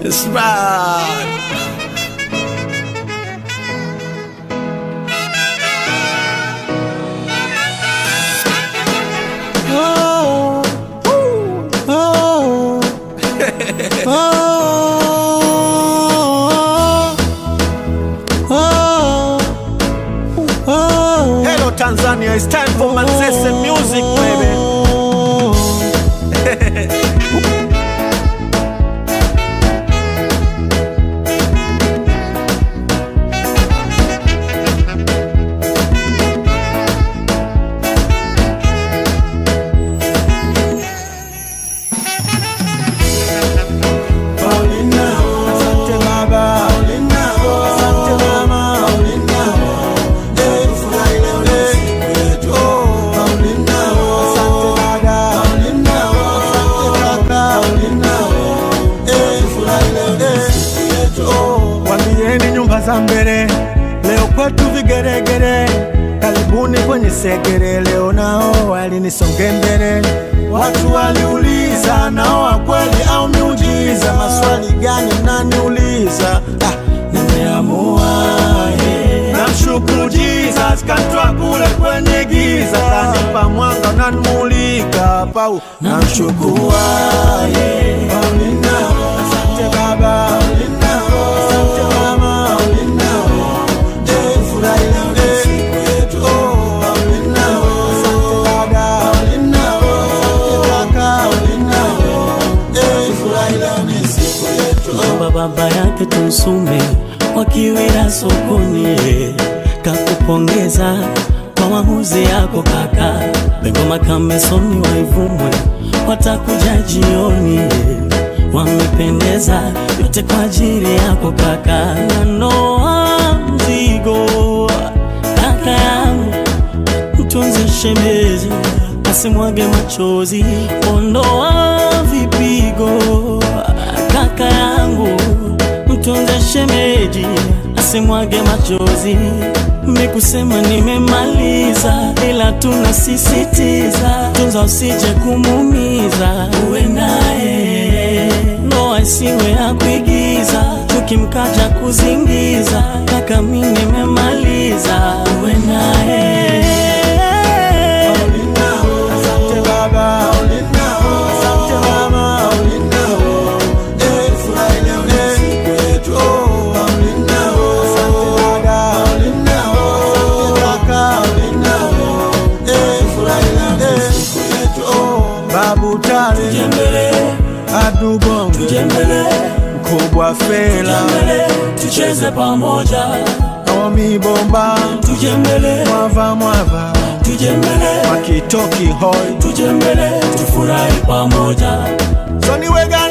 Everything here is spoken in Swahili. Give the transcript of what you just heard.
It's right. Oh, oh, oh, oh, oh. Hello Tanzania, it's time for Manzese music, baby. Asante baba, asante mama, Eh, furahi leo ni siku yetu. Oh, asante dada, asante kaka, Eh, furahi leo ni siku yetu. Oh, Wambieni nyumba za mbele, leo kwetu vigeregere. Karibuni kwenye segere, leo nao walinisonge mbele. Watu waliuliza nao wa kweli au miujiza, maswali gani mnaniuliza? Ah, nimeamua yeah. Namshukuru Jesus kantoa kule kwenye giza, kanipa mwanga unanimulika pau. Namshukuru yeah. Paulina, asante baba, asante mama, Eh, furahi leo ni siku yetu. Oh, asante dada, asante kaka, Eh, furahi leo ni siku yetu. baba baba yake Tumsume wakiwira sokoni, kakupongeza kwa maamuzi yako kaka. Bengoma Kamesoni waivumwe watakuja jioni, wamependeza yote kwa ajili yako kaka. Nanoa mzigo kaka yangu mtunze shemeji asimwage machozi, ondoa vipigo kaka yangu, mtunze shemeji asimwage machozi. Mikusema nimemaliza, ila tunasisitiza, tunza usije kumumiza, uwe naye ndoa isiwe ya kuigiza, tukimkaja kuzingiza, kaka mi nimemaliza, uwe naye Asante baba, asante mama, Eh, furahi leo ni siku yetu. Oh, asante dada, asante kaka, Eh, furahi leo ni siku yetu. Oh, Babu Tale, Tujembele, Adu Bongo, tujembele, Mkubwa Fela, tujembele, tucheze pamoja, Omi Bomba, tujembele, Mwava Mwava, tujembele, Makitoki Hoi, tujembele, tufurahi pamoja. Soni Wega